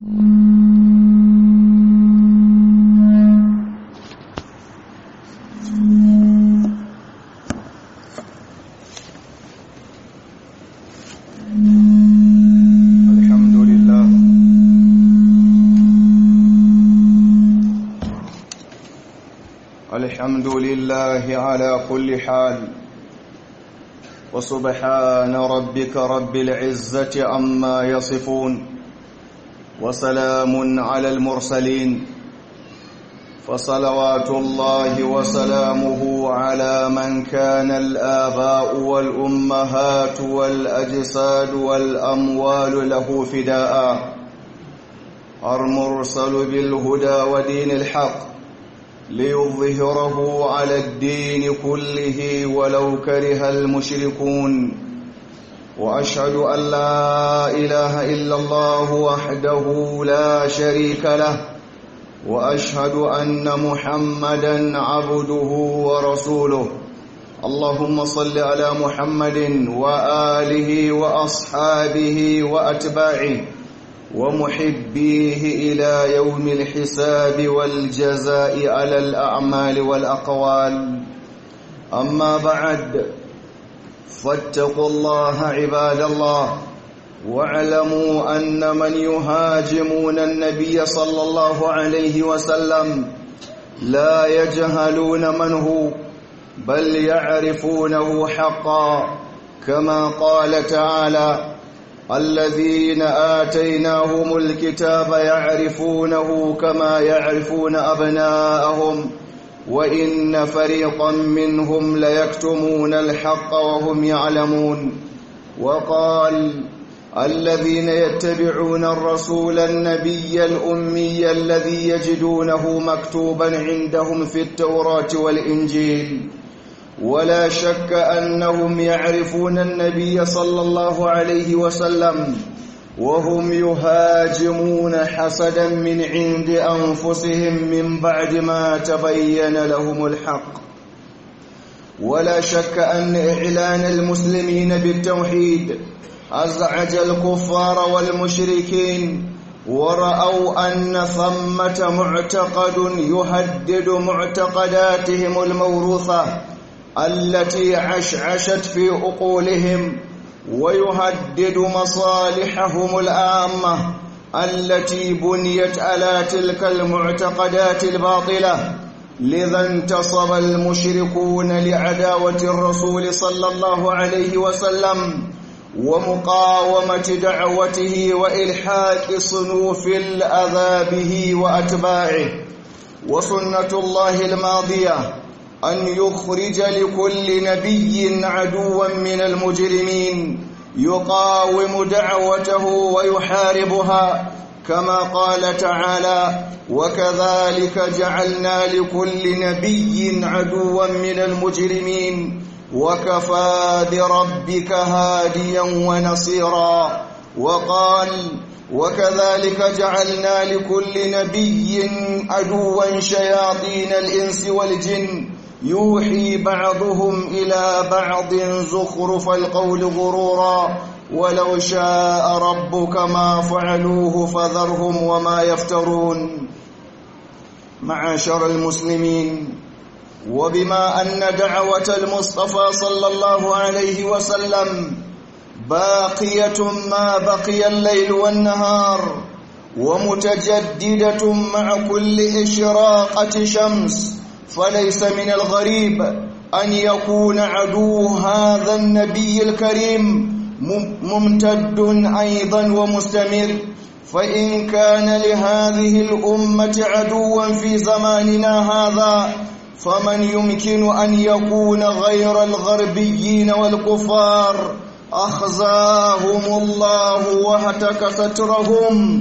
الحمد لله الحمد لله على كل حال وسبحان ربك رب العزة عما يصفون وسلام على المرسلين فصلوات الله وسلامه على من كان الآباء والأمهات والأجساد والأموال له فداء المرسل بالهدى ودين الحق ليظهره على الدين كله ولو كره المشركون وأشهد أن لا إله إلا الله وحده لا شريك له واشهد ان محمدا عبده ورسوله اللهم صل على محمد واله واصحابه واتباعه ومحبيه الى يوم الحساب والجزاء على الاعمال والاقوال اما بعد فاتقوا الله عباد الله واعلموا أن من يهاجمون النبي صلى الله عليه وسلم لا يجهلون من هو بل يعرفونه حقا كما قال تعالى الذين آتيناهم الكتاب يعرفونه كما يعرفون أبناءهم وإن فريقا منهم ليكتمون الحق وهم يعلمون وقال الذين يتبعون الرسول النبي الأمي الذي يجدونه مكتوبا عندهم في التوراة والإنجيل ولا شك أنهم يعرفون النبي صلى الله عليه وسلم وهم يهاجمون حسدا من عند أنفسهم من بعد ما تبين لهم الحق ولا شك أن إعلان المسلمين بالتوحيد أزعج الكفار والمشركين ورأوا أن ثمة معتقد يهدد معتقداتهم الموروثة التي عشعشت في عقولهم ويهدد مصالحهم العامة التي بنيت على تلك المعتقدات الباطلة لذا انتصب المشركون لعداوة الرسول صلى الله عليه وسلم ومقاومة دعوته وإلحاق صنوف الأذى به وأتباعه وسنة الله الماضية أن يخرج لكل نبي عدوا من المجرمين يقاوم دعوته ويحاربها كما قال تعالى وكذلك جعلنا لكل نبي عدوا من المجرمين وكفى بربك هاديا ونصيرا وقال وكذلك جعلنا لكل نبي عدوا شياطين الإنس والجن يوحي بعضهم إلى بعض زخرف القول غرورا ولو شاء ربك ما فعلوه فذرهم وما يفترون معاشر المسلمين وبما أن دعوة المصطفى صلى الله عليه وسلم باقية ما بقي الليل والنهار ومتجددة مع كل إشراقة شمس فليس من الغريب أن يكون عدو هذا النبي الكريم ممتد أيضا ومستمر فإن كان لهذه الأمة عدوا في زماننا هذا فمن يمكن أن يكون غير الغربيين والكفار أخزاهم الله وهتك سترهم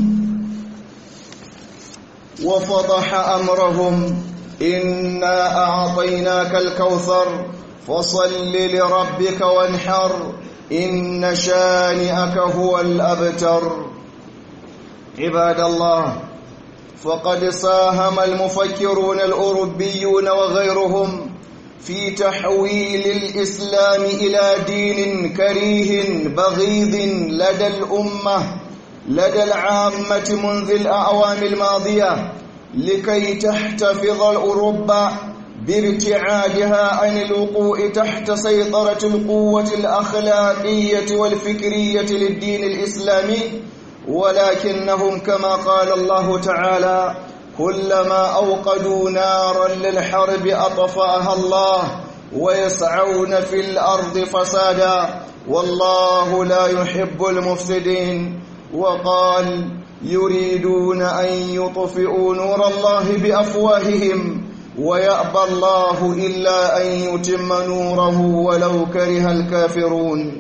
وفضح أمرهم إنا أعطيناك الكوثر فصل لربك وانحر إن شانئك هو الأبتر عباد الله فقد ساهم المفكرون الأوروبيون وغيرهم في تحويل الإسلام إلى دين كريه بغيض لدى الأمة لدى العامة منذ الأعوام الماضية لكي تحتفظ الأوروبا بارتعادها عن الوقوع تحت سيطرة القوة الأخلاقية والفكرية للدين الإسلامي ولكنهم كما قال الله تعالى كلما أوقدوا نارا للحرب أطفأها الله ويسعون في الأرض فسادا والله لا يحب المفسدين وقال يريدون أن يطفئوا نور الله بأفواههم ويأبى الله إلا أن يتم نوره ولو كره الكافرون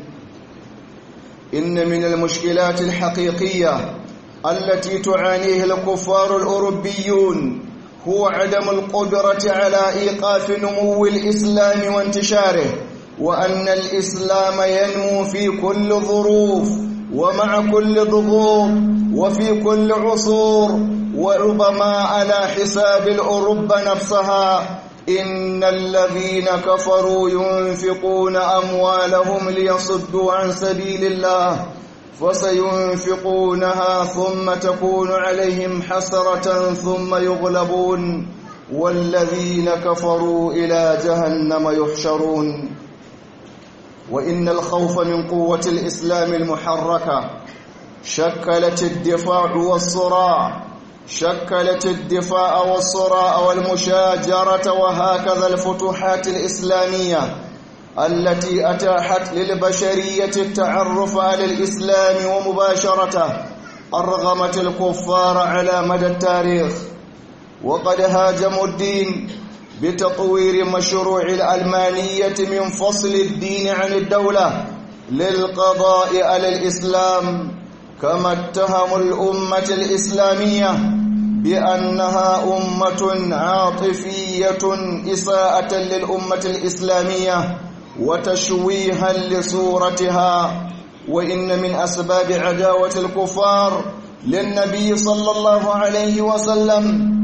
إن من المشكلات الحقيقية التي تعانيه الكفار الأوروبيون هو عدم القدرة على إيقاف نمو الإسلام وانتشاره وأن الإسلام ينمو في كل ظروف ومع كل ضغوط وفي كل عصور وربما على حساب الأوروبا نفسها إن الذين كفروا ينفقون أموالهم ليصدوا عن سبيل الله فسينفقونها ثم تكون عليهم حسرة ثم يغلبون والذين كفروا إلى جهنم يحشرون وإن الخوف من قوة الإسلام المحركة شكلت الدفاع والصراع شكلت الدفاع والصراع والمشاجرة وهكذا الفتوحات الإسلامية التي أتاحت للبشرية التعرف على الإسلام ومباشرته أرغمت الكفار على مدى التاريخ وقد هاجموا الدين بتطوير مشروع الألمانية من فصل الدين عن الدولة للقضاء على الإسلام كما اتهموا الأمة الإسلامية بأنها أمة عاطفية إساءة للأمة الإسلامية وتشويها لصورتها وإن من أسباب عداوة الكفار للنبي صلى الله عليه وسلم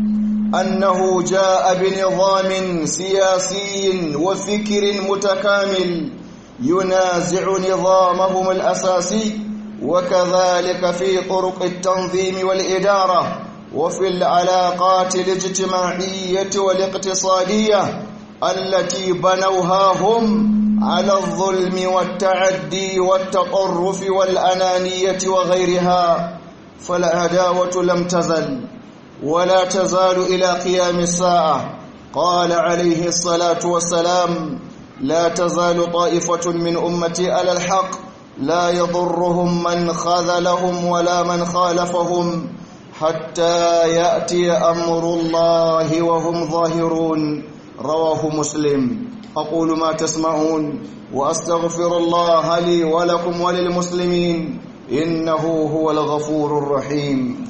أنه جاء بنظام سياسي وفكر متكامل ينازع نظامهم الأساسي وكذلك في طرق التنظيم والإدارة وفي العلاقات الاجتماعية والاقتصادية التي بنوها هم على الظلم والتعدي والتطرف والأنانية وغيرها فالعداوة لم تزل ولا تزال إلى قيام الساعة قال عليه الصلاة والسلام لا تزال طائفة من أمتي على الحق لا يضرهم من خذلهم ولا من خالفهم حتى يأتي أمر الله وهم ظاهرون رواه مسلم أقول ما تسمعون وأستغفر الله لي ولكم وللمسلمين إنه هو الغفور الرحيم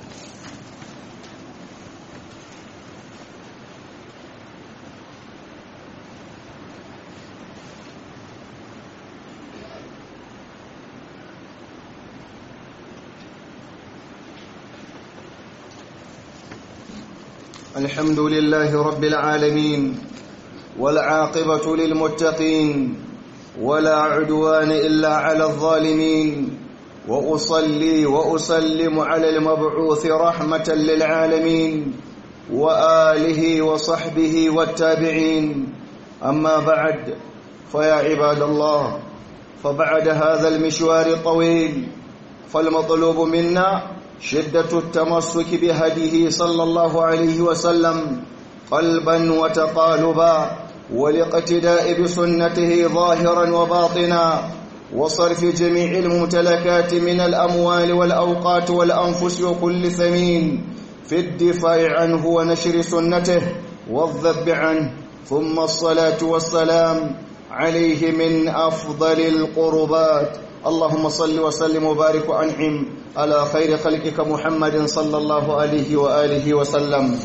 الحمد لله رب العالمين والعاقبة للمتقين ولا عدوان إلا على الظالمين وأصلي وأسلم على المبعوث رحمة للعالمين وآله وصحبه والتابعين أما بعد فيا عباد الله فبعد هذا المشوار الطويل فالمطلوب منا شدة التمسك بهديه صلى الله عليه وسلم قلبا وتقالبا والاقتداء بسنته ظاهرا وباطنا وصرف جميع الممتلكات من الأموال والأوقات والأنفس وكل ثمين في الدفاع عنه ونشر سنته والذب عنه ثم الصلاة والسلام عليه من أفضل القربات اللهم صل وسلم وبارك وانعم على خير خلقك محمد صلى الله عليه واله وسلم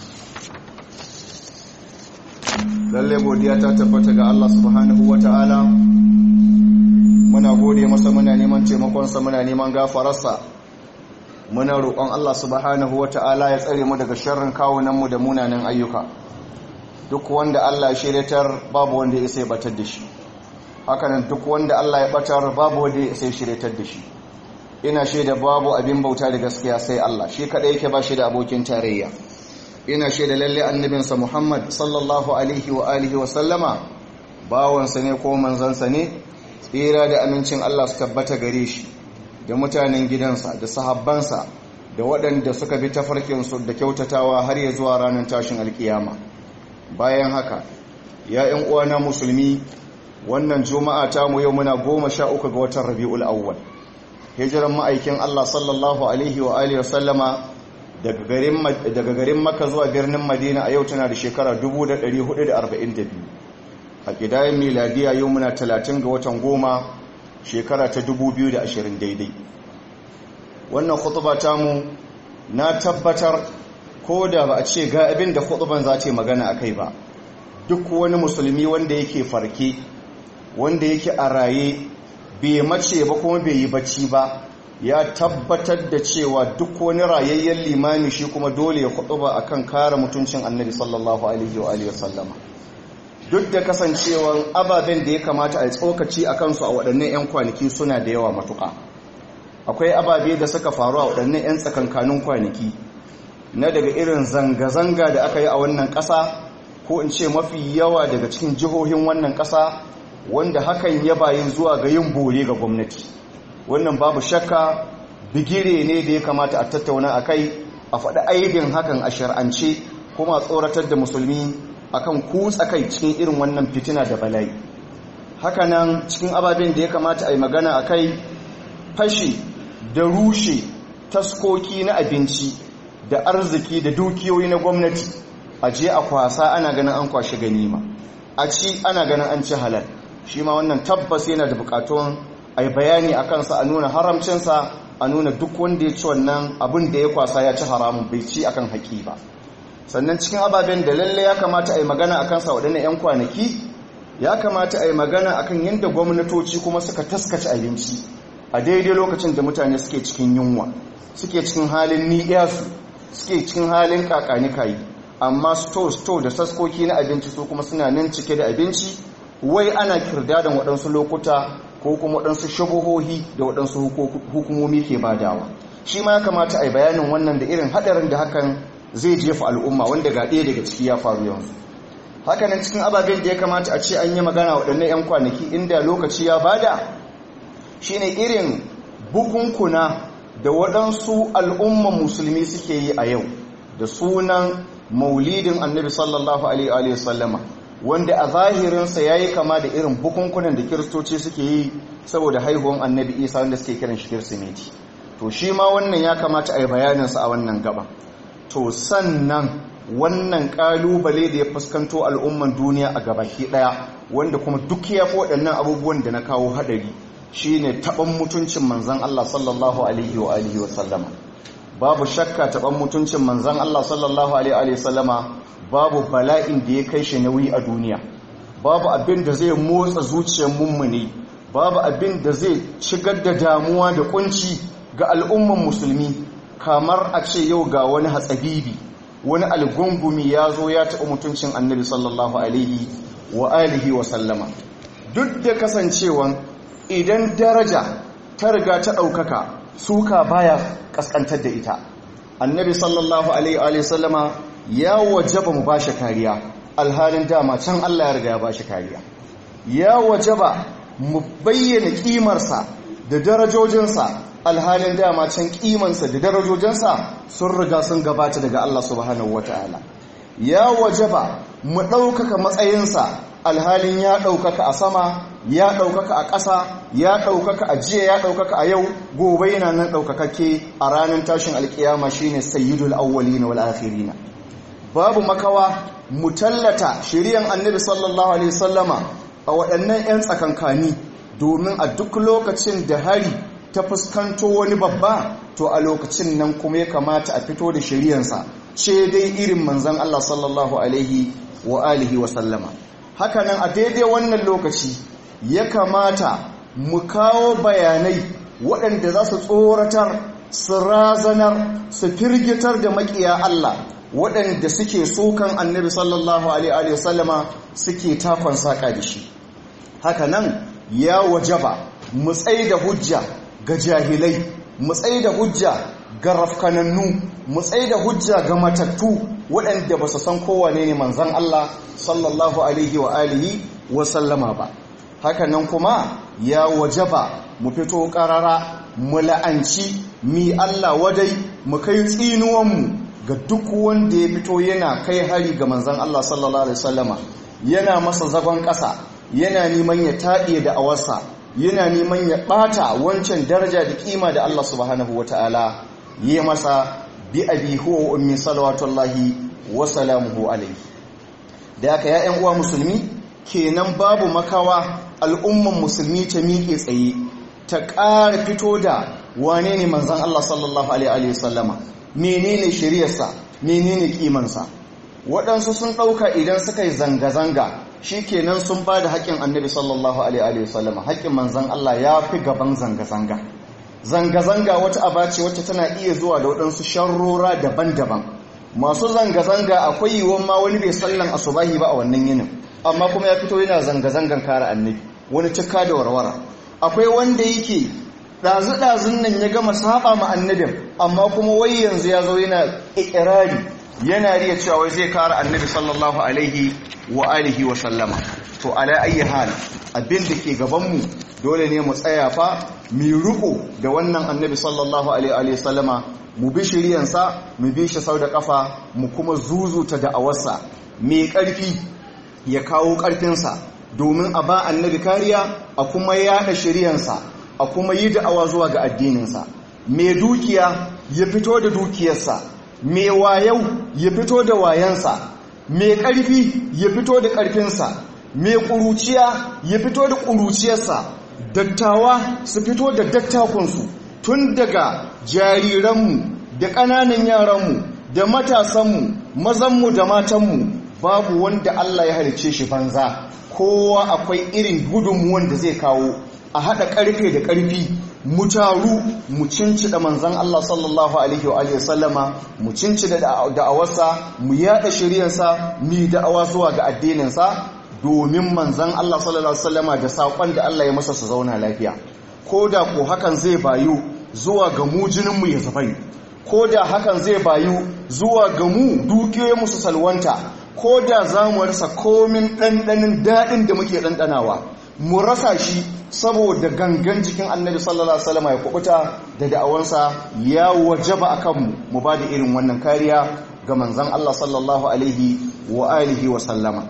lalle godiya ta tabbata ga Allah subhanahu wataala muna gode masa muna neman taimakon sa muna neman gafararsa muna roƙon Allah subhanahu wataala ya tsare mu daga sharrin kawunan mu da munanan ayyuka duk wanda Allah ya shiryatar babu wanda ya sai batar da shi hakanan duk wanda Allah ya batar babu wanda ya sai shiryatar da shi ina shaida babu abin bauta da gaskiya sai Allah shi kadai yake ba shi da abokin tarayya ina shaida lalle annabinsa Muhammad sallallahu alaihi wa alihi wa sallama bawansa ne ko manzansa ne tsira da amincin Allah su tabbata gare shi da mutanen gidansa da sahabbansa da waɗanda suka bi tafarkinsu da kyautatawa har ya zuwa ranar tashin alkiyama bayan haka ya ‘yan uwana musulmi wannan juma'a ta mu yau muna goma sha uku ga watan rabi'ul awwal hijiran ma'aikin Allah sallallahu alaihi wa alihi wa sallama daga garin maka zuwa birnin madina a yau tana da shekara 1442 a ƙidayen miladiya yau muna 30 ga watan goma shekara ta 2020 daidai wannan khutuba mu na tabbatar ko da ba a ce ga abin da khutuban za ta magana a kai ba duk wani musulmi wanda yake farke wanda yake a raye bai mace ba kuma bai yi bacci ba ya tabbatar da cewa duk wani rayayyen limami shi kuma dole ya khutuba akan kare mutuncin annabi sallallahu alaihi wa alihi wasallama duk da kasancewan ababen da ya kamata a tsokaci a kansu a waɗannan 'yan kwanaki suna da yawa matuƙa akwai ababe da suka faru a waɗannan 'yan tsakankanin kwanaki na daga irin zanga-zanga da aka yi a wannan ƙasa ko in ce mafi yawa daga cikin jihohin wannan ƙasa wanda hakan ya bayin zuwa ga yin bore ga gwamnati wannan babu shakka bigire ne da ya kamata a tattauna a kai a faɗi aibin hakan a shar'ance kuma tsoratar da musulmi akan kutsa kai cikin irin wannan fitina da bala'i hakanan cikin ababen da ya kamata a yi magana a kai fashi da rushe taskoki na abinci da arziki da dukiyoyi na gwamnati a je a kwasa ana ganin an kwashe ganima a ci ana ganin an ci halal shi ma wannan tabbas yana da bukatun a yi bayani a kansa a nuna haramcinsa a nuna duk wanda ya ci wannan abin da ya kwasa ya ci haramun bai ci akan haƙi ba sannan cikin ababen da lalle ya kamata a yi magana a kansa waɗannan 'yan kwanaki ya kamata a yi magana akan yadda gwamnatoci kuma suka taskace abinci a daidai lokacin da mutane suke cikin yunwa suke cikin halin ni'yasu suke cikin halin kakanikayi amma sto-sto da saskoki na abinci su kuma suna nan cike da abinci wai ana kirdadan waɗansu lokuta ko kuma waɗansu shabuhohi da waɗansu hukumomi ke badawa shi ma ya kamata a yi bayanin wannan da irin haɗarin da hakan zai jefa al'umma wanda ga ɗaya daga ciki ya faru yanzu hakanan cikin ababen da ya kamata a ce an yi magana waɗannan 'yan kwanaki inda lokaci ya bada shine irin bukunkuna da waɗansu al'umman musulmi suke yi a yau da sunan maulidin annabi sallallahu alaihi wasallama wanda a zahirinsa ya yi kama da irin bukunkunan da kiristoci suke yi saboda haihuwan annabi isa wanda suke kiran shi kirsimeti to shi ma wannan ya kamata a yi bayaninsa a wannan gaba to sannan wannan kalubale da ya fuskanto al'umman duniya a gabaki daya wanda kuma duk ya fi waɗannan abubuwan da na kawo haɗari shine taɓan mutuncin manzan Allah sallallahu alaihi wa alihi wa sallama babu shakka taɓan mutuncin manzan Allah sallallahu alaihi wa sallama babu bala'in da ya kai shi nauyi a duniya babu abin da zai motsa zuciyar mummuni babu abin da zai shigar da damuwa da kunci ga al'umman musulmi kamar a ce yau ga wani hatsabibi wani algungumi ya zo ya taɓa mutuncin annabi sallallahu alaihi wa alihi wa sallama duk da kasancewan idan daraja ta riga ta ɗaukaka suka baya ƙasƙantar da ita annabi sallallahu alaihi wa sallama ya wajaba mu bashi kariya alhalin dama can Allah ya riga ya bashi kariya ya wajaba mu bayyana kimarsa da darajojinsa alhalin dama can kimansa da darajojinsa sun riga sun gabata daga Allah subhanahu wataala ya wajaba mu ɗaukaka matsayinsa alhalin ya ɗaukaka a sama ya ɗaukaka a ƙasa ya ɗaukaka a jiya ya ɗaukaka a yau gobe yana nan ɗaukakake a ranar tashin alƙiyama shine sayyidul awwalina wal akhirina babu makawa mu tallata shiriyan annabi sallallahu alaihi sallama a waɗannan 'yan tsakankani domin a duk lokacin da hari ta fuskanto wani babba to a lokacin nan kuma ya kamata a fito da shiriyansa ce dai irin manzan Allah sallallahu alaihi wa alihi wa sallama hakanan a daidai wannan lokaci ya kamata mu kawo bayanai waɗanda za su tsoratar su razanar su firgitar da maƙiya Allah waɗanda suke sokan annabi sallallahu alaihi wasallama suke takon saƙa da shi haka nan ya wajaba mu tsaye da hujja ga jahilai mu tsaye da hujja ga rafkanannu mu tsaye da hujja ga matattu waɗanda ba su san kowane ne manzan Allah sallallahu alaihi wa alihi wa sallama ba hakanan kuma ya wajaba mu fito ƙarara mu la'anci mi Allah wadai mu kai tsinuwanmu ga duk wanda ya fito yana kai hari ga manzan Allah sallallahu alaihi wasallama yana masa zagon ƙasa yana neman ya taɗe da awarsa yana neman ya ɓata wancan daraja da ƙima da Allah subhanahu wa ta'ala yi masa bi abi huwa ummi salawatullahi wa salamuhu alaihi da aka ya uwa musulmi kenan babu makawa al'umman musulmi ta miƙe tsaye ta ƙara fito da wane ne manzan Allah sallallahu alaihi wasallama menene shiriyarsa menene ƙimansa waɗansu sun ɗauka idan suka yi zanga-zanga shi kenan sun ba da haƙƙin annabi sallallahu alaihi wasallama haƙƙin manzan Allah ya fi gaban zanga-zanga zanga-zanga wata aba ce wacce tana iya zuwa da waɗansu sharrora daban-daban masu zanga-zanga akwai yiwuwan ma wani bai sallan asubahi ba a wannan yinin amma kuma ya fito yana zanga-zangan kare annabi wani cika da warwara akwai wanda yake ɗazu-ɗazun nan ya gama saba ma annabin amma kuma wai yanzu ya zo yana ikirari yana riya cewa wai zai kare annabi sallallahu alaihi wa alihi wa sallama to ala ayi hal abin da ke gabanmu dole ne mu tsaya fa mu riko da wannan annabi sallallahu alaihi wa sallama mu bi shiriyansa mu bi shi sau da kafa mu kuma zuzuta da awarsa mai karfi ya kawo karfinsa domin a ba annabi kariya a kuma yada shiriyansa a kuma yi da'awa zuwa ga addininsa mai dukiya ya fito da dukiyarsa mai wayau ya fito da wayansa mai ƙarfi ya fito da ƙarfinsa mai ƙuruciya ya fito da ƙuruciyarsa dattawa su fito da dattakunsu tun daga jariranmu da ƙananan yaranmu da matasanmu mazanmu da matanmu babu wanda Allah ya halice shi banza kowa akwai irin gudunmuwan da zai kawo a haɗa ƙarfe da ƙarfi mu taru mu cincida manzan Allah sallallahu alaihi wa alihi sallama mu cincida da'awarsa mu yada shiryansa mu da'awa zuwa ga addininsa domin manzan Allah sallallahu alaihi sallama da saƙon da Allah ya masa su zauna lafiya ko da ko hakan zai bayu zuwa ga mu jininmu ya zafai ko da hakan zai bayu zuwa ga mu dukiyoyinmu su salwanta ko da za mu rasa komin ɗanɗanin daɗin da muke ɗanɗanawa mu rasa shi saboda gangan jikin annabi sallallahu alaihi wasallam ya kubuta da da'awansa ya wajaba akan mu mu ba da irin wannan kariya ga manzon Allah sallallahu alaihi wa alihi wa sallama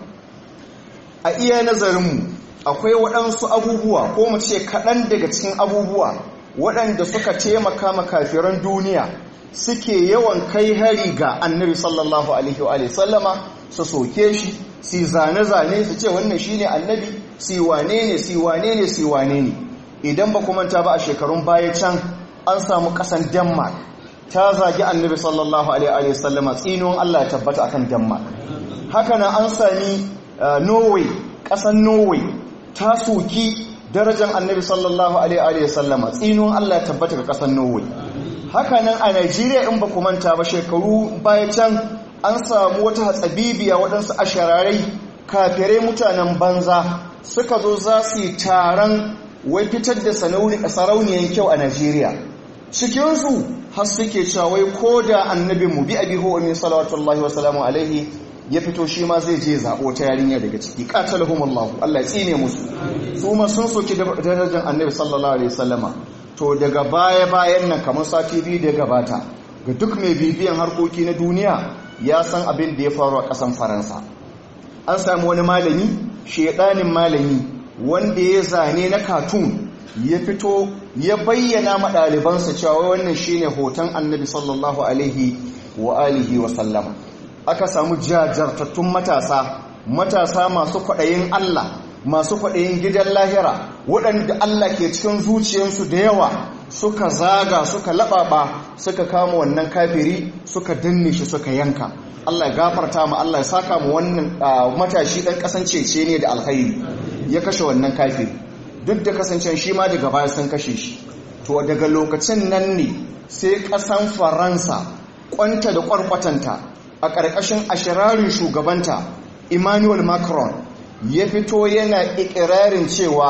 a iya nazarin mu akwai waɗansu abubuwa ko mu ce kaɗan daga cikin abubuwa waɗanda suka taimaka ma kafiran duniya suke yawan kai hari ga annabi sallallahu alaihi wa sallama su soke shi si zane-zane su ce wannan shi ne annabi si wane ne si wane ne si wane ne idan ba manta ba a shekarun baya can an samu kasan denmark ta zagi annabi sallallahu alaihi wasallama tsinuwan allah ya tabbata akan denmark haka na an sami norway kasan norway ta soki darajar annabi sallallahu alaihi wasallama tsinuwan allah ya tabbata ga kasan norway haka nan a nigeria in ba manta ba shekaru baya can an samu wata hatsabibiya waɗansu ashararai kafirai mutanen banza suka zo za su yi taron wai fitar da sarauniyan kyau a najeriya cikinsu har suke cawai ko da annabin mu bi abi huwa min salawatullahi wasalamu alaihi ya fito shi ma zai je zaɓo ta yarinya daga ciki qatalahumullahu Allah ya tsine musu su ma sun soki darajar annabi sallallahu alaihi wasallama to daga baya bayan nan kamar sati biyu da gabata ga duk mai bibiyan harkoki na duniya ya san abin da ya faru a ƙasan faransa an sami wani malami shaidanin malami wanda ya zane na katun ya fito ya bayyana maɗalibansa cewa wannan shine hoton annabi sallallahu alaihi wa alihi wa sallama aka samu jajartattun matasa matasa masu kwaɗayin allah masu kwaɗayin gidan lahira waɗanda allah ke cikin zuciyarsu da yawa suka zaga suka laɓaɓa suka kama wannan kafiri suka danne shi suka yanka Allah ya gafarta mu Allah ya saka mu wannan matashi ɗan kasance ne da alkhairi ya kashe wannan kafiri duk da kasancen shi ma daga baya sun kashe shi to daga lokacin nan ne sai ƙasan faransa kwanta da kwarkwatanta a ƙarƙashin ashirarin shugabanta emmanuel macron ya fito yana ikirarin cewa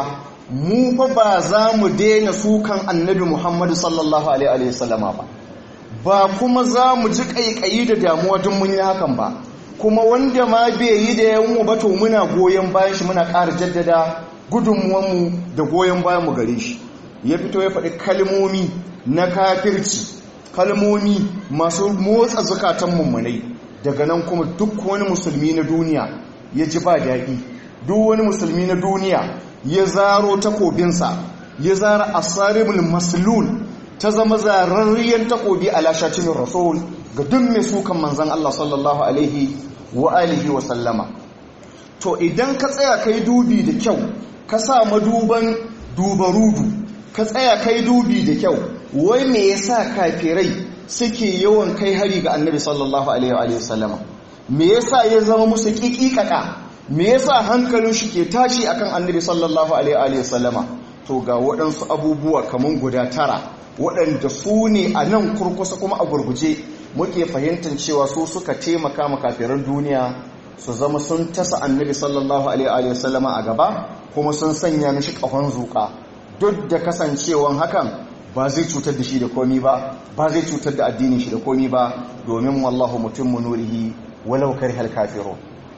mu fa ba za mu daina sukan annabi muhammadu sallallahu alaihi wasallama ba ba kuma za mu ji ƙaiƙayi da damuwa don mun yi hakan ba kuma wanda ma bai yi da yawon ba to muna goyon bayan shi muna ƙara jaddada gudunmuwanmu da goyon bayan mu gare shi ya fito ya faɗi kalmomi na kafirci kalmomi masu motsa zukatan mummunai daga nan kuma duk wani musulmi na duniya ya ji ba daɗi duk wani musulmi na duniya ya zaro takobinsa ya zara asaribul maslul ta zama zararriyar takobi a lashacin rasul ga duk mai sukan manzan Allah sallallahu alaihi wa alihi wa sallama to idan ka tsaya kai dubi da kyau ka sa maduban dubarudu ka tsaya kai dubi da kyau wai me yasa kafirai suke yawan kai hari ga annabi sallallahu alaihi wa sallama me yasa ya zama musu kikikaka me yasa hankalin shi ke tashi akan annabi sallallahu alaihi wa sallama to ga waɗansu abubuwa kaman guda tara waɗanda su ne a nan kurkusa kuma a gurguje muke fahimtar cewa su suka taimaka makafiran duniya su zama sun tasa annabi sallallahu alaihi wa sallama a gaba kuma sun sanya mishi ƙahon zuƙa duk da kasancewan hakan ba zai cutar da shi da komi ba ba zai cutar da addinin shi da komi ba domin wallahu mutum nurihi walau karihal kafirun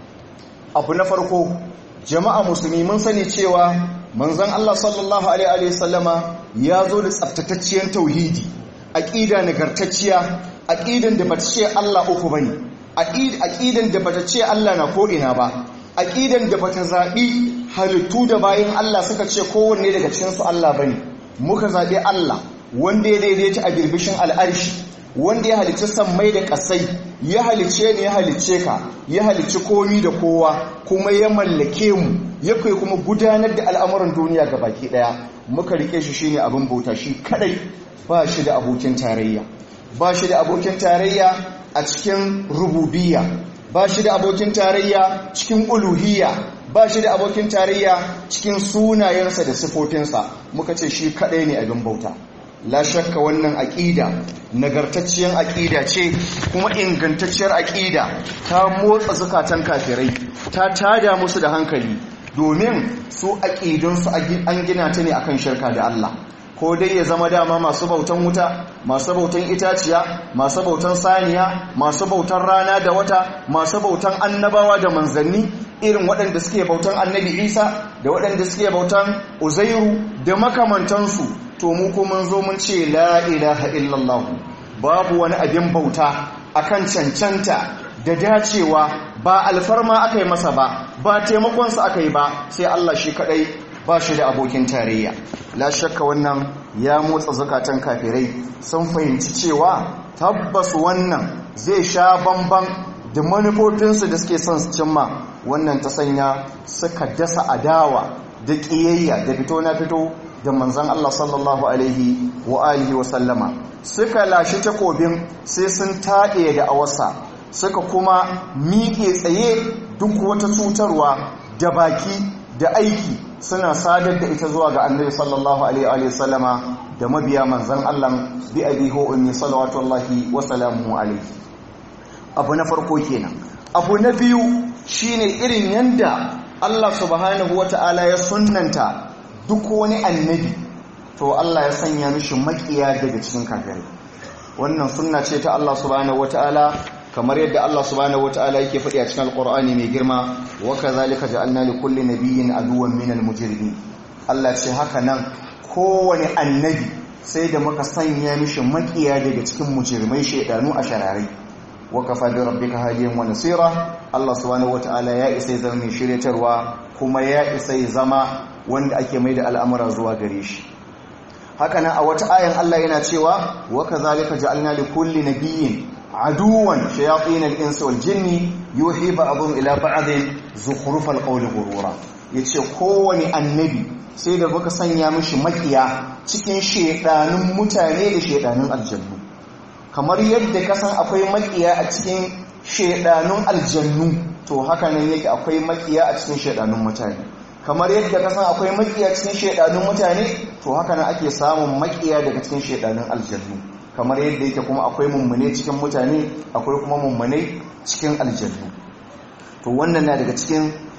abu na farko jama'a musulmi mun sani cewa manzon Allah sallallahu alaihi wasallama ya zo da tsaftatacciyar tauhidi aqida nagartacciya aqidan da bata ce Allah uku bane aqidan da bata ce Allah na ko ina ba aqidan da bata zabi halittu da bayin Allah suka ce kowanne daga cikin su Allah bane muka zabi Allah wanda ya daidaita a birbishin al'arshi wanda ya halicci sammai da kasai ya halicce ne ya halicce ka ya halicci komi da kowa kuma ya mallake mu ya kai kuma gudanar da al'amuran duniya ga baki daya muka rike shi shine abin bauta shi kadai ba shi da abokin tarayya ba shi da abokin tarayya a cikin rububiyya ba shi da abokin tarayya cikin uluhiyya ba shi da abokin tarayya cikin sunayensa da sifofinsa muka ce shi kadai ne abin bauta la shakka wannan aƙida nagartacciyar aƙida ce kuma ingantacciyar aƙida ta motsa zukatan kafirai ta tada musu da hankali domin su aƙidunsu an gina ta ne akan shirka da Allah ko dai ya zama dama masu bautan wuta masu bautan itaciya masu bautan saniya masu bautan rana da wata masu bautan annabawa da manzanni irin waɗanda suke bautan annabi isa da waɗanda suke bautan uzairu da makamantansu to mu kuma zo mun ce la ilaha illallah babu wani abin bauta akan cancanta da dacewa ba alfarma aka yi masa ba ba taimakonsa aka yi ba sai Allah shi kadai ba shi da abokin tarayya la shakka wannan ya motsa zakatan kafirai sun fahimci cewa tabbas wannan zai sha bamban da manufofinsu da suke son su cimma wannan ta sanya suka dasa adawa da ƙiyayya da fito na fito da manzan Allah sallallahu alaihi wa alihi wa sallama suka lashe takobin sai sun taɗe da awasa suka kuma miƙe tsaye duk wata cutarwa da baki da aiki suna sadar da ita zuwa ga annabi sallallahu alaihi wa sallama da mabiya manzan Allah bi abi ho ummi salawatullahi wa salamuhu alaihi abu na farko kenan abu na biyu shine irin yanda Allah subhanahu wata'ala ya sunnanta duk wani annabi to Allah ya sanya mishi makiya daga cikin kafirai wannan sunna ce ta Allah subhanahu wataala kamar yadda Allah subhanahu wataala yake faɗi a cikin alqur'ani mai girma wa kadhalika ja'alna li kulli nabiyyin aduwwan minal mujrimin Allah ce haka nan kowane annabi sai da muka sanya mishi makiya daga cikin mujrimai shedanu a shararai wa kafa bi rabbika hadiyan wa nasira Allah subhanahu wataala ya isa zama mai shiryatarwa kuma ya isa zama wanda ake mai da al'amura zuwa gare shi haka nan a wata ayan Allah yana cewa wa kazalika ja'alna li kulli nabiyyin aduwan shayatin al-insi wal jinni yuhi ba'dhum ila ba'dhin zukhrufal qawli ghurura yace kowani annabi sai da baka sanya mishi makiya cikin shedanun mutane da shedanun aljannu kamar yadda ka san akwai makiya a cikin shedanun aljannu to haka nan yake akwai makiya a cikin shedanun mutane kamar yadda ka san akwai makiya cikin shedanun mutane to haka nan ake samun makiya daga cikin shedanun aljannu kamar yadda yake kuma akwai mummune cikin mutane akwai kuma mummune cikin aljannu to wannan na daga cikin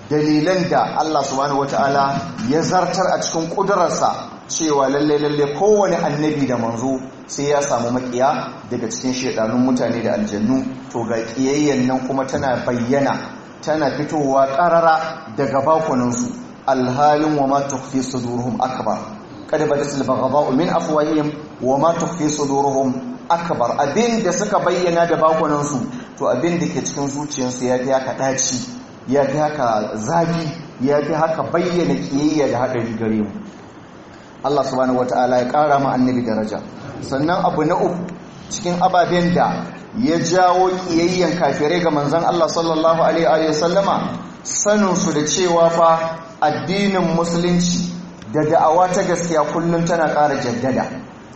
dalilan da Allah subhanahu wata'ala ya zartar a cikin kudurarsa cewa lalle lalle kowane annabi da manzo sai ya samu makiya daga cikin shedanun mutane da aljannu to ga kiyayyen nan kuma tana bayyana tana fitowa karara daga bakunansu alhalin wa ma tukhfi sudurhum akbar kada badatul baghdha'u min afwahihim wa ma tukhfi sudurhum akbar abin da suka bayyana da bakunansu to abin da ke cikin zuciyarsu ya fi haka daci ya fi haka zafi ya fi haka bayyana kiyayya da haɗari gare mu Allah subhanahu wata'ala ya ƙara ma annabi daraja sannan abu na uku cikin ababen da ya jawo kiyayyan kafirai ga manzon Allah sallallahu alaihi wa sallama saninsu da cewa fa addinin musulunci da da'awa ta gaskiya kullum tana ƙara jaddada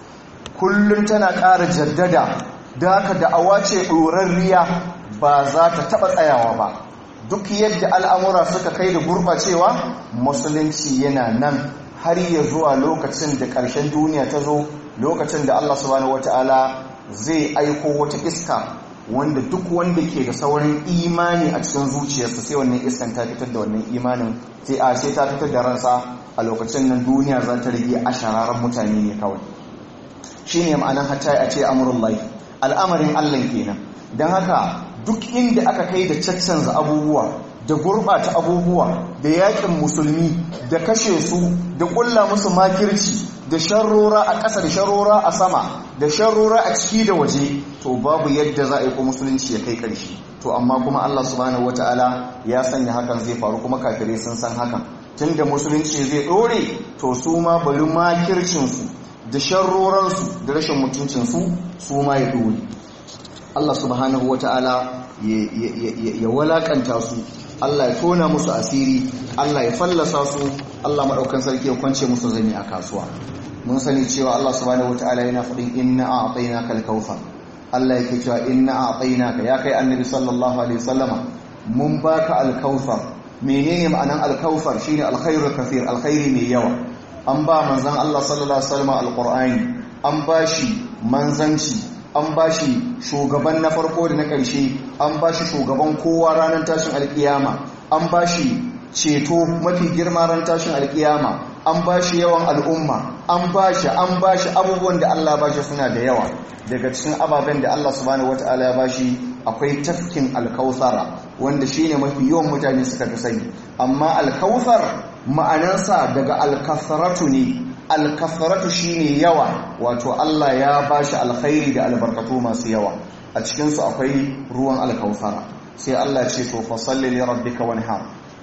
kullum tana ƙara jaddada da haka da'awa ce ɗorarriya ba za ta taɓa tsayawa ba duk yadda al'amura suka kai da gurɓacewa musulunci yana nan har ya zuwa lokacin da ƙarshen duniya ta zo lokacin da Allah subhanahu wata'ala zai aiko wata iska wanda duk wanda ke da saurin imani a cikin zuciyarsa sai wannan iskan ta fitar da wannan imanin sai a sai ta fitar da ransa a lokacin nan duniya za ta rage a shararan mutane ne kawai shine ma'anar hatta a ce amurullahi al'amarin Allah kenan don haka duk inda aka kai da caccanza abubuwa da gurɓata abubuwa da yakin musulmi da kashe su da ƙulla musu makirci da sharrora a ƙasa da sharrora a sama da sharrora a ciki da waje to babu yadda za a yi ko musulunci ya kai ƙarshe to amma kuma Allah subhanahu wataala ya sanya hakan zai faru kuma kafirai sun san hakan tunda musulunci zai ɗore to su ma bari makircinsu da sharroransu da rashin mutuncinsu su ma ya ɗore Allah subhanahu wataala ya walakanta su Allah ya tona musu asiri Allah ya fallasa su Allah maɗaukan sarki ya kwance musu zani a kasuwa mun sani cewa Allah subhanahu wataala yana faɗin inna a'tainaka al-kautsar Allah yake cewa inna a'tainaka ya kai annabi sallallahu alaihi wasallama mun baka al-kautsar menene ma'anan al-kautsar shine al-khairul kathir alkhairi mai yawa an ba manzon Allah sallallahu alaihi wasallama al-qur'ani an bashi manzanci an ba shi shugaban na farko da na ƙarshe an ba shi shugaban kowa ranar tashin alƙiyama an ba shi ceto mafi girma ran tashin alƙiyama an ba shi yawan al'umma an ba shi an ba shi abubuwan da Allah ba shi suna da yawa daga cikin ababen da Allah subhanahu wata'ala ya ba shi akwai tafkin alkausara wanda shi ne mafi yawan mutane suka fi sani amma alkausar ma'anarsa daga alkasaratu ne alkafaratu shine yawa wato Allah ya bashi alkhairi da albarkatu masu yawa a cikinsu akwai ruwan alkausara sai Allah ce to fasalli li rabbika wanhar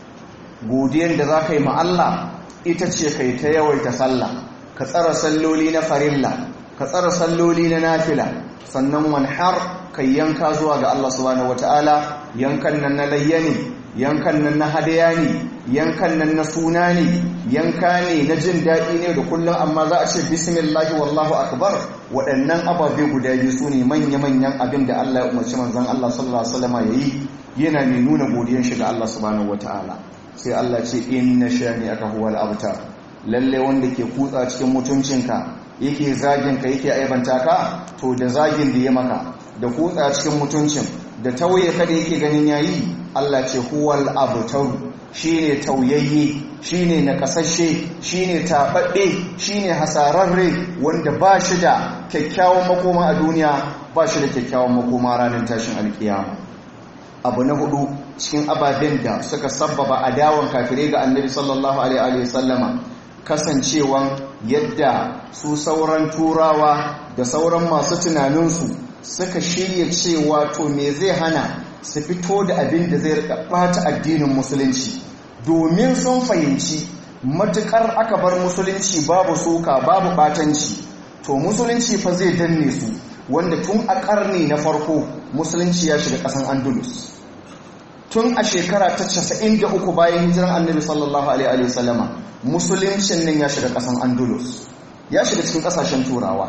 godiyar da za ka yi ma Allah ita ce kai ta yawaita sallah ka tsara salloli na farilla ka tsara salloli na nafila sannan wanhar kai yanka zuwa ga Allah subhanahu wataala yankan nan na layya ne yankan nan na hadaya ne yankan nan na suna ne yanka ne na jin daɗi ne da kullum amma za a ce bismillahi wallahu akbar waɗannan ababe guda biyu su ne manya-manyan abin da Allah ya umarci manzon Allah sallallahu alaihi wasallam yayi yana mai nuna godiyar shi ga Allah subhanahu wataala sai Allah ce inna shani aka huwal abtar lalle wanda ke kutsa cikin mutuncinka yake zagin ka yake aibanta ka to da zagin da ya maka da kutsa cikin mutuncin da tauye ka da yake ganin yayi Allah ce huwal abtar shine tauyayye shine nakasashe shine tababbe shine hasararre wanda ba shi da kyakkyawan makoma a duniya ba shi da kyakkyawan makoma ranar tashin alkiyama abu na hudu cikin ababen da suka sabbaba adawan kafirai ga annabi sallallahu alaihi wasallama kasancewan yadda su sauran turawa da sauran masu tunaninsu suka shirya cewa to me zai hana su fito da abin da zai bata addinin musulunci domin sun fahimci matukar aka bar musulunci babu soka babu batanci to musulunci fa zai danne su wanda tun a karni na farko musulunci ya shiga kasan andalus tun a shekara ta 93 bayan hijiran annabi sallallahu alaihi wasallama musuluncin nan ya shiga kasan andalus ya shiga cikin kasashen turawa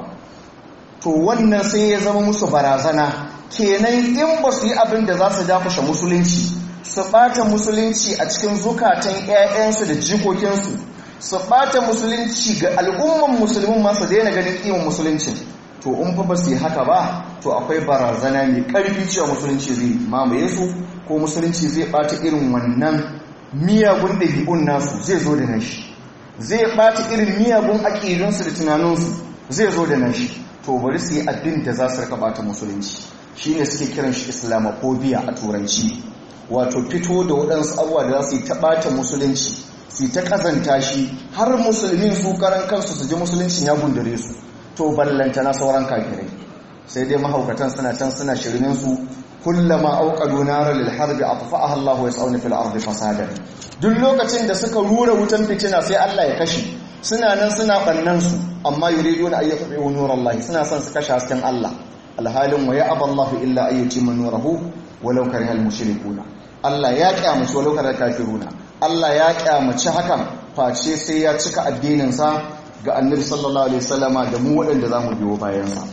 to wannan sai ya zama musu barazana kenan in ba su yi abin da za su dafashe musulunci su ɓata musulunci a cikin zukatan 'ya'yansu da jikokinsu su ɓata musulunci ga al'umman musulmin masu daina ganin ƙiman musulunci to in fa ba su yi haka ba to akwai barazana mai ƙarfi cewa musulunci zai mamaye su ko musulunci zai ɓata irin wannan miyagun ɗabi'un nasu zai zo da nashi zai ɓata irin miyagun aƙidunsu da tunaninsu zai zo da nashi to bari su yi abin da za su rika ɓata musulunci shi ne suke kiran shi islamophobia a turanci wato fito da waɗansu abuwa da za su yi ta ɓata musulunci su yi ta ƙazanta shi har musulmin su karan kansu su ji musuluncin ya gundure su to ballanta na sauran kafirai sai dai mahaukatan suna can suna shirminsu kullama auqadu nara lil harbi atfa'aha Allahu yas'una fil ardi fasadan duk lokacin da suka rura wutan fitina sai Allah ya kashe suna nan suna bannan su amma yuriduna ay yatfi'u nurallahi suna son su kashe hasken Allah alhalin wa ya'aba Allahu illa ay yutimma nurahu walau karihal mushrikuna Allah ya kyamaci walau karihal kafiruna Allah ya kyamaci hakan face sai ya cika addinin sa ga annabi sallallahu alaihi wasallama da mu waɗanda zamu biyo bayan sa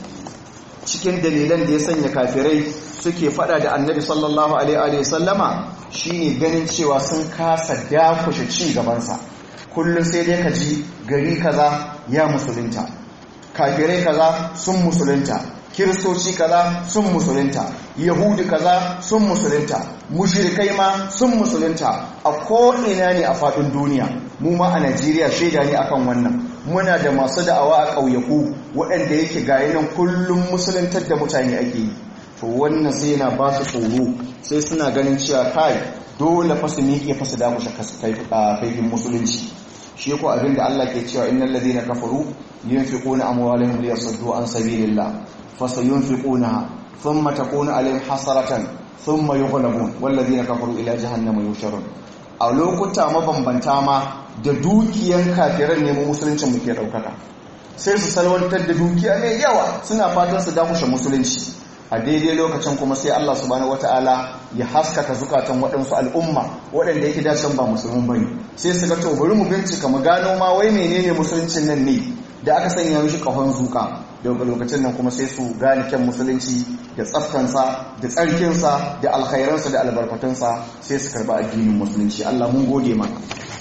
cikin dalilan da ya sanya kafirai suke fada da annabi sallallahu alaihi wasallama shine ganin cewa sun kasa dakushe ci gabansa kullum sai dai ka ji gari kaza ya musulunta kafirai kaza sun musulunta kiristoci kaza sun musulunta yahudi kaza sun musulunta mushrikai ma sun musulunta a ko'ina ne a faɗin duniya mu ma a najeriya shaida ne akan wannan muna da masu da'awa a ƙauyaku waɗanda yake gayi nan kullum musuluntar da mutane ake yi to wannan sai yana ba su tsoro sai suna ganin cewa kai dole fa su miƙe fa su dakushe kaifin musulunci shi ko abin da Allah ke cewa innal ladina kafaru yunfiquna amwalahum liyasuddu an sabilillah fasayunfiquna thumma takunu alaihim hasaratan thumma yughlabun wal ladina kafaru ila jahannama yusharun a lokuta mabambanta ma da dukiyan kafiran ne mu musulunci muke daukaka sai su salwantar da dukiya mai yawa suna fatan su dakushe musulunci a daidai lokacin kuma sai Allah subhanahu wataala ya haskaka zukatan waɗansu al'umma waɗanda yake dacin ba musulmin bane sai su ga to bari mu bincika mu gano ma wai menene musuluncin nan ne da aka sanya mishi kahon zuka daga lokacin nan kuma sai su gane kyan musulunci da tsaftansa da tsarkinsa da alkhairansa da albarkatunsa sai su karba addinin musulunci Allah mun gode maka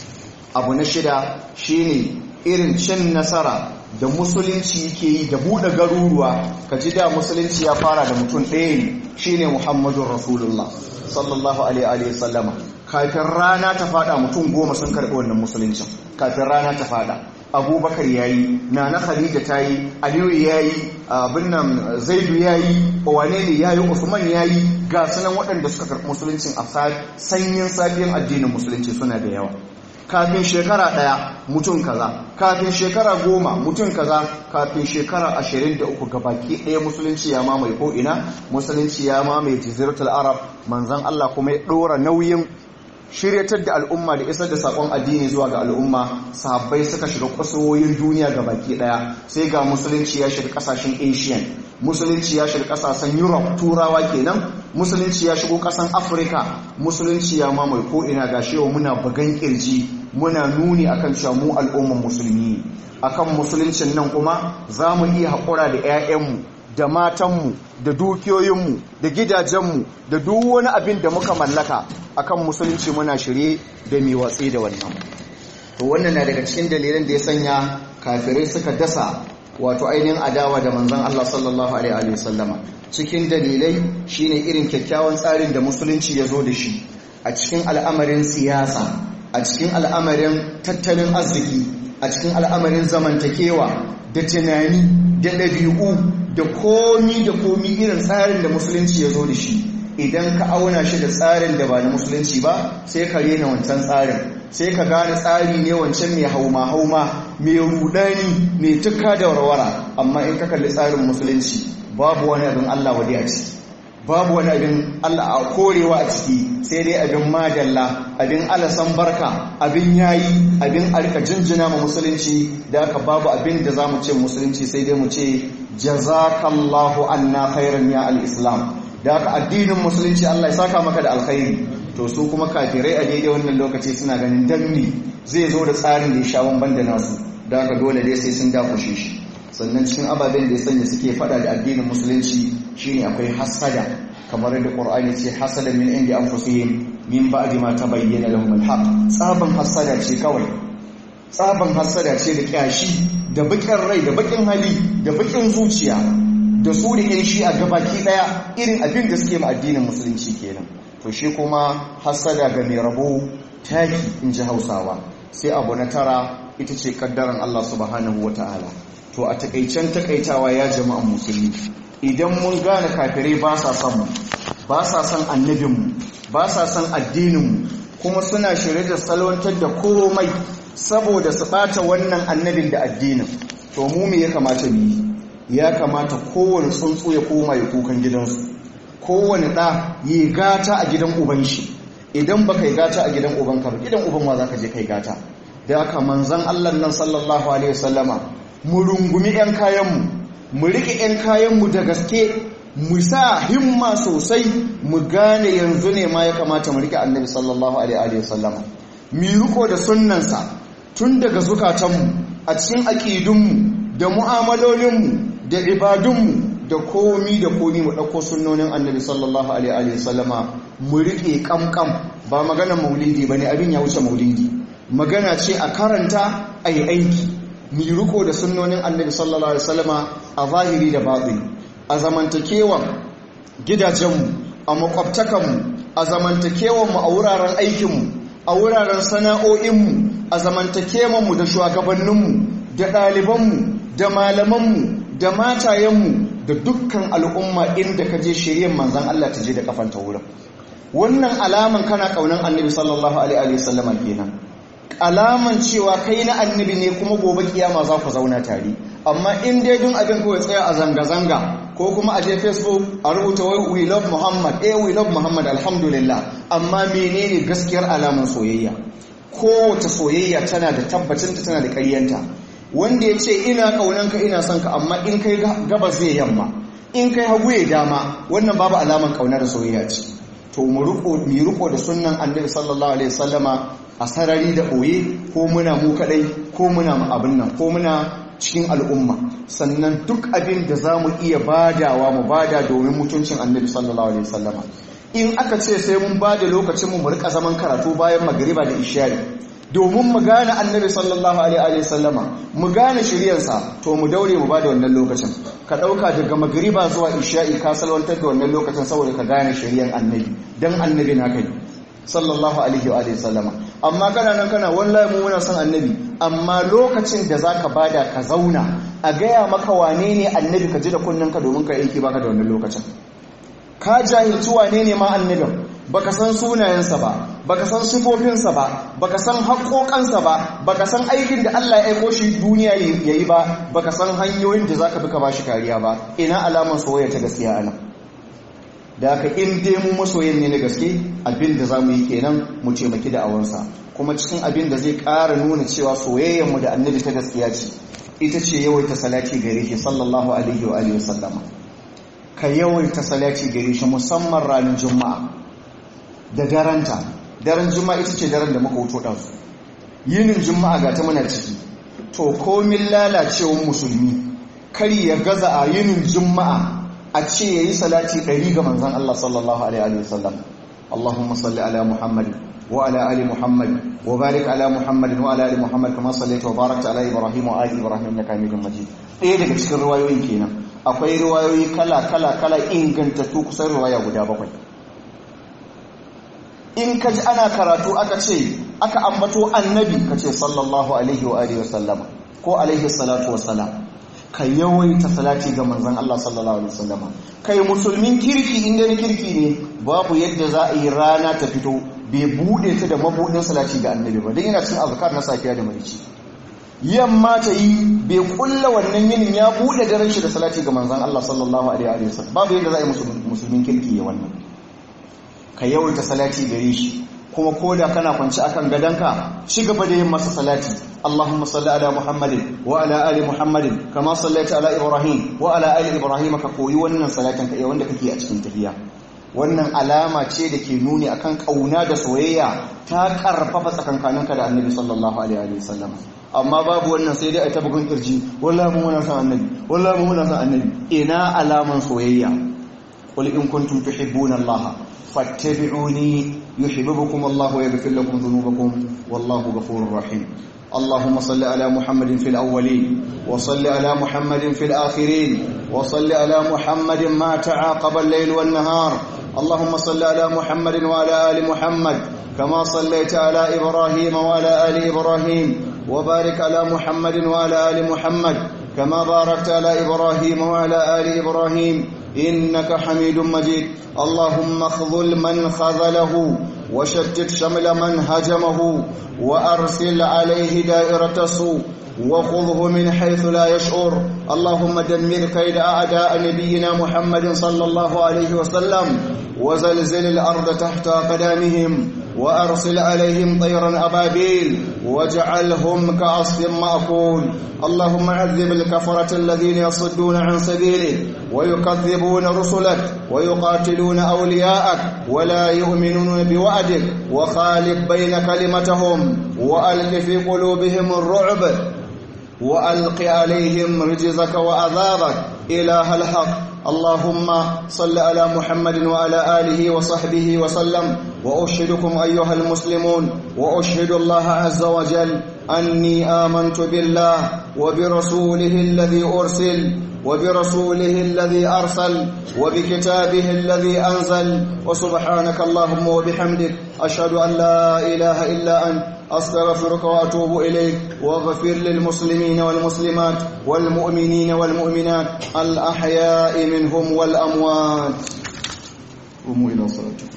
abu na shida shine irin cin nasara da musulunci yake yi da buɗe garuruwa ka ji da musulunci ya fara da mutum ɗaya ne shine muhammadun rasulullah sallallahu alaihi wa sallama kafin rana ta fada mutum goma sun karɓi wannan musuluncin kafin rana ta fada abubakar ya yi nana khadija ta yi aliyu ya yi abin nan zaidu ya yi wane ne ya yi usman ya yi ga sunan waɗanda suka karɓi musuluncin a sanyin safiyan addinin musulunci suna da yawa kafin shekara ɗaya mutum kaza kafin shekara goma mutum kaza kafin shekara ashirin da uku gabaki ɗaya musulunci ya mamaye ko'ina musulunci ya mamaye jiziratul arab manzan allah kuma ya ɗora nauyin shiryatar da al'umma da isar da sakon addini zuwa ga al'umma sahabbai suka shiga kwasowoyin duniya ga baki daya sai ga musulunci ya shiga kasashen asian musulunci ya shiga kasashen europe turawa kenan musulunci ya shigo kasan afirka musulunci ya mamaye ko ina ga shewa muna bugan kirji muna nuni akan cewa mu al'umman musulmi akan musuluncin nan kuma za mu iya haƙura da 'ya'yanmu da matanmu da dukiyoyinmu da gidajenmu da duk wani abin da muka mallaka akan musulunci muna shirye da mai watsi da wannan to wannan na daga cikin dalilan da ya sanya kafirai suka dasa wato ainihin adawa da manzon Allah sallallahu alaihi wasallama cikin dalilai shine irin kyakkyawan tsarin da musulunci ya zo da shi a cikin al'amarin siyasa a cikin al'amarin tattalin arziki a cikin al'amarin zamantakewa da tunani da ɗabi'u da komi da komi irin tsarin da musulunci ya zo da shi idan ka auna shi da tsarin da ba na musulunci ba sai ka rena wancan tsarin sai ka gane tsari ne wancan mai hauma-hauma mai rudani mai tuka da warwara amma in ka kalli tsarin musulunci babu wani abin Allah wadi a ciki babu wani abin Allah a korewa a ciki sai dai abin madalla abin alasan barka abin yayi abin arka jinjina ma musulunci da aka babu abin da za mu ce musulunci sai dai mu ce jazakallahu anna khairan ya al-islam da aka addinin musulunci Allah ya saka maka da alkhairi to su kuma kafirai a daidai wannan lokaci suna ganin danni zai zo da tsarin da ya sha bamban da nasu da aka dole dai sai sun dakushe shi sannan cikin ababen da ya sanya suke fada da addinin musulunci shine akwai hasada kamar da qur'ani ce hasada min indi anfusihim min ba'di ma tabayyana lahum al-haq tsaban hasada ce kawai tsaban hasada ce da kyashi da bakin rai da bakin hali da bakin zuciya da su da yan shi a gabaki daya irin abin da suke ma addinin musulunci kenan to shi kuma hasada ga mai rabo taki in ji hausawa sai abu na tara ita ce kaddaran Allah subhanahu wata'ala to a takaicen takaitawa ya jama'an musulmi idan mun gane kafirai ba sa son mu ba sa son annabinmu ba sa son addininmu kuma suna shirye da salwantar da komai saboda su ɓata wannan annabin da addinin to mu me ya kamata mu yi ya kamata kowane tsuntsu ya koma ya kukan gidansu kowane ɗa yi gata a gidan uban shi idan ba kai gata a gidan uban ka gidan uban wa za ka je kai gata da aka manzan allah nan sallallahu alaihi wasallama mu rungumi 'yan kayanmu mu riƙe 'yan kayanmu da gaske mu sa himma sosai mu gane yanzu ne ma ya kamata mu riƙe annabi sallallahu alaihi wasallama mu riko da sunnansa tun daga zukatanmu a cikin aƙidunmu da mu'amalolinmu da ibadunmu da komi da komi mu ɗauko sunnonin annabi sallallahu alaihi wasallama mu riƙe ƙamƙam ba maganar maulidi ba ne abin ya wuce maulidi magana ce a karanta a yi aiki mu riko da sunnonin annabi sallallahu alaihi wasallama a zahiri da baɗi a zamantakewan gidajenmu a makwabtakanmu a zamantakewanmu a wuraren aikinmu a wuraren sana'o'inmu a zamantakewanmu da shugabanninmu da ɗalibanmu da malamanmu da matayenmu da dukkan al'umma inda ka je shiryen manzan Allah ta je da kafanta wurin wannan alaman kana kaunan annabi sallallahu alaihi wasallama kenan alaman cewa kai na annabi ne kuma gobe kiyama za ku zauna tare amma in dai dun abin kawai tsaya a zanga-zanga ko kuma a je facebook a rubuta wai we love muhammad eh we love muhammad alhamdulillah amma menene gaskiyar alaman soyayya kowace soyayya tana da tabbacinta tana da ƙaryanta wanda ya ce ina ƙaunanka ina son ka amma in kai gabas zai yamma in kai hagu ya dama wannan babu alaman ƙauna da soyayya ce to mu riko da sunnan annabi sallallahu alaihi wasallama a sarari da ɓoye ko muna mu kaɗai ko muna abin nan ko muna cikin al'umma sannan duk abin da za mu iya badawa mu bada domin mutuncin annabi sallallahu alaihi wasallama in aka ce sai mun bada lokacin mu rika zaman karatu bayan magariba da ishari domin mu gane annabi sallallahu alaihi wasallama mu gane shiryarsa to mu daure mu bada wannan lokacin ka dauka daga magariba zuwa isha'i ka salwantar da wannan lokacin saboda ka gane shiryar annabi dan annabi na kai sallallahu alaihi wa alihi sallama amma kana nan kana wallahi mu muna son annabi amma lokacin da zaka bada ka zauna a gaya maka wane ne annabi ka ji da ka domin ka aiki baka da wannan lokacin ka jahilci wane ne ma annabin baka san sunayensa ba baka san sifofinsa ba baka san haƙoƙansa ba baka san aikin da Allah ya aiko shi duniya yayi ba baka san hanyoyin da zaka bi ka bashi kariya ba ina alaman soyayya ta gaskiya anan da aka in dai mu masoyin ne na gaske abin da za mu yi kenan mu taimaki da awansa kuma cikin abin da zai ƙara nuna cewa soyayyarmu da annabi ta gaskiya ce ita ce yawaita salati gare shi sallallahu alaihi wa alihi wasallama ka yawaita salati gare shi musamman ranar juma'a da daranta daren juma'a ita ce daren da muka wuto ɗansu yinin juma'a ga ta muna ciki to komin lalacewar musulmi kar ya gaza a yinin juma'a a ce ya yi salati ɗari ga manzan Allah sallallahu Alaihi wasallam Allahumma salli ala Muhammad wa ala ali Muhammad wa barik ala Muhammad wa ala ali Muhammad kama sallaita wa barakta ala Ibrahim wa ali Ibrahim innaka Hamidum Majid ɗaya daga cikin riwayoyin kenan akwai riwayoyi kala kala kala ingantattu kusan riwaya guda bakwai in ka ji ana karatu aka ce aka ambato annabi ka ce sallallahu alaihi wa alihi wasallama ko alaihi salatu wassalam ka yawaita salati ga manzon Allah sallallahu alaihi wasallama kai musulmin kirki inda ni kirki ne babu yadda za a yi rana ta fito bai bude ta da mabudin salati ga annabi ba dan yana cin azkar na safiya da marici yamma ta yi bai kulla wannan yinin ya bude daren shi da salati ga manzon Allah sallallahu alaihi wasallam babu yadda za a yi musulmin kirki ya wannan ka yawaita salati gare shi kuma koda kana kwanci akan gadanka ci gaba da yin masa salati Allahumma salli ala Muhammadin wa ala ali Muhammadin kama sallaita ala Ibrahim wa ala ali Ibrahim ka koyi wannan salatin ka wanda kake a cikin tahiyya wannan alama ce da ke nuni akan kauna da soyayya ta karfafa tsakankaninka da Annabi sallallahu alaihi wa sallam amma babu wannan sai dai a ta bugun kirji wallahi mu muna son Annabi wallahi mu muna son Annabi ina alaman soyayya qul in kuntum tuhibbuna Allah fattabi'uni yuhibbukum Allah wa yaghfir lakum dhunubakum wallahu ghafurur rahim اللهم صل على محمد في الأولين وصل على محمد في الآخرين وصل على محمد ما تعاقب الليل والنهار اللهم صل على محمد وعلى آل محمد كما صليت على إبراهيم وعلى آل إبراهيم وبارك على محمد وعلى آل محمد كما باركت على إبراهيم وعلى آل إبراهيم إنك حميد مجيد اللهم اخذل من خذله وشتت شمل من هجمه وأرسل عليه دائرة السوء وخذه من حيث لا يشعر اللهم دمر كيد أعداء نبينا محمد صلى الله عليه وسلم وزلزل الأرض تحت قدامهم وأرسل عليهم طيرا أبابيل واجعلهم كعصف مأكول اللهم عذب الكفرة الذين يصدون عن سبيلك ويكذبون رسلك ويقاتلون أولياءك ولا يؤمنون بوعدك وخالف بين كلمتهم وألق في قلوبهم الرعب وألق عليهم رجزك وعذابك إله الحق اللهم صل على محمد وعلى آله وصحبه وسلم وأشهدكم أيها المسلمون وأشهد الله عز وجل أني آمنت بالله وبرسوله الذي أرسل وبرسوله الذي أرسل وبكتابه الذي أنزل وسبحانك اللهم وبحمدك أشهد أن لا إله إلا أنت أستغفرك وأتوب إليك واغفر للمسلمين والمسلمات والمؤمنين والمؤمنات الأحياء منهم والأموات قوموا إلى صلاتكم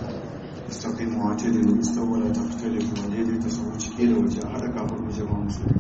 استقيموا واعتدلوا استووا ولا تختلفوا ودaidaita sau ciki da waje a haɗa kafin jama'a musulmi